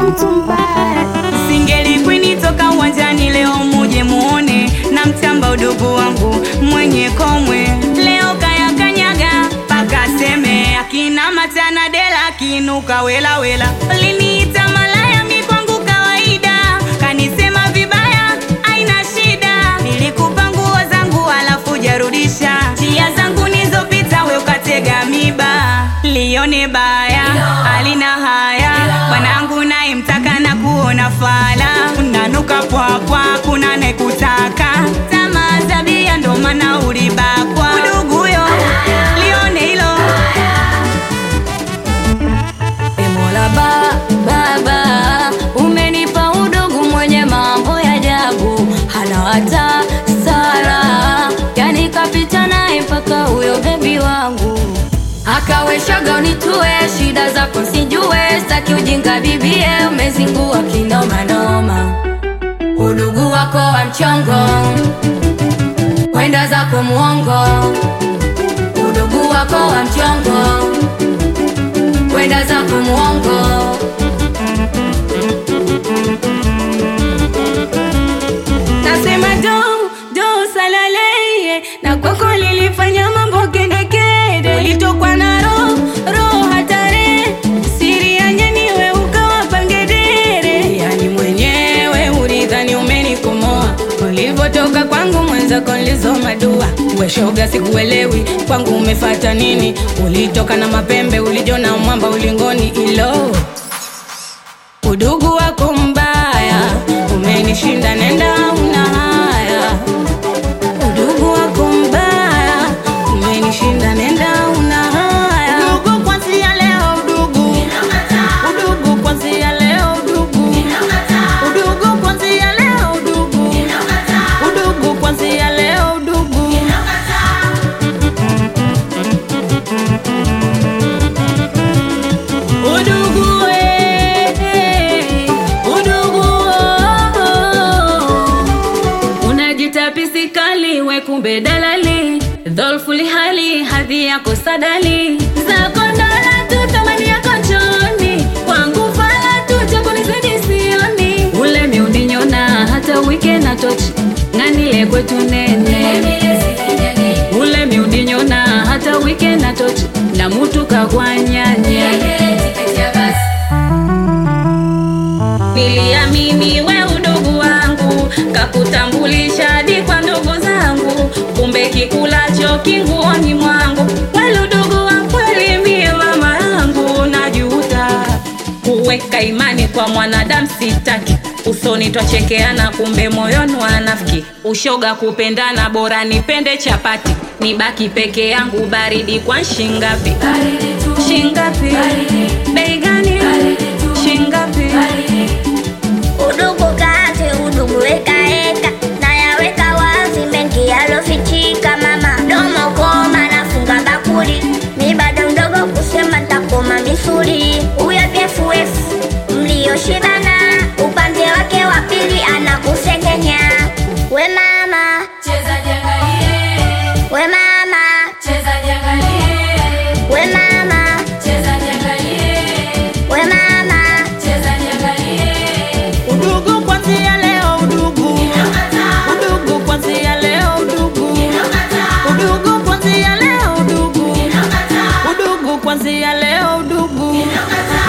mtu mbaya. Singeli kwini toka uwanjani leo muje muone na mtamba udugu wangu mwenye komwe leo kaya kanyaga paka seme akina matana dela kinuka wela wela liniita malaya mi kwangu kawaida kanisema vibaya aina shida nilikupa nguo zangu alafu jarudisha njia zangu nizopita we ukatega miba lione baya alina haya bwanangu naye mtaka na kuona fala unanuka pwapwa kuna nekutaka tamaa zabia ndo maana ulibakwa udugu huyo lione hilo E Mola ba, baba umenipa udugu mwenye mambo ya ajabu, hana hata sara, yani kapita naye mpaka huyo bebi wangu akaweshaga unitue shida zako sijue, staki ujinga bibie, umezingua kinomanoma, udugu wako wa mchongo, kwenda zako muongo, udugu wako wa mchongo kwenda zako muongo nasema do do salaleye na kwako lilifanya mambo kedekede ulitokwa na roho roho hatare siri ya nyaniwe ukawa pangedere yani mwenyewe ulidhani umenikomoa ulivyotoka kwangu mwenzako nilizoma dua weshoga sikuelewi kwangu umefata nini ulitoka na mapembe ulijona mwamba ulingoni ilo udugu wako mbaya umenishinda nenda una haya udugu wako mbaya umenishinda nenda una haya udugu kwanzia leo udugu udugu kwanzia leo udugu udugu kwanzia leo udugu udugu kwanzia leo udugu udugu eh, udugu oh, oh. unajita pisikali we kumbe dalali dholfuli hali hadhi yako sadali zako dola tu thamani yako choni kwangu fala tu chakunizidi sioni ule miuninyona hata wike na tochi ng'anile kwetu nene ule miuninyona hata wike na tochi na mutu kagwanyanya niliamini we udugu wangu kakutambulisha hadi kwa ndugu zangu kumbe kikulacho kinguoni mwangu wale udugu wa kweli mie mama yangu najuta kuweka imani kwa mwanadamu sitaki usoni twachekeana kumbe moyoni wanafiki ushoga kupendana bora nipende chapati nibaki peke yangu baridi kwa shingapi shingapi bei gani shingapi Udugu kazi, udugu wekaeka, nayaweka wazi mengi yalofichika. Mama domo koma, nafunga bakuli, mi bado mdogo kusema ntakoma misuli. Huyo BFF mlioshibana, upande wake wa pili anakusengenya. We mama, we mama, we mama, we mama. udugu kwanzia leo udugu udugu kwanzia leo udugu udugu kwanzia leo udugu udugu kwanzia leo udugu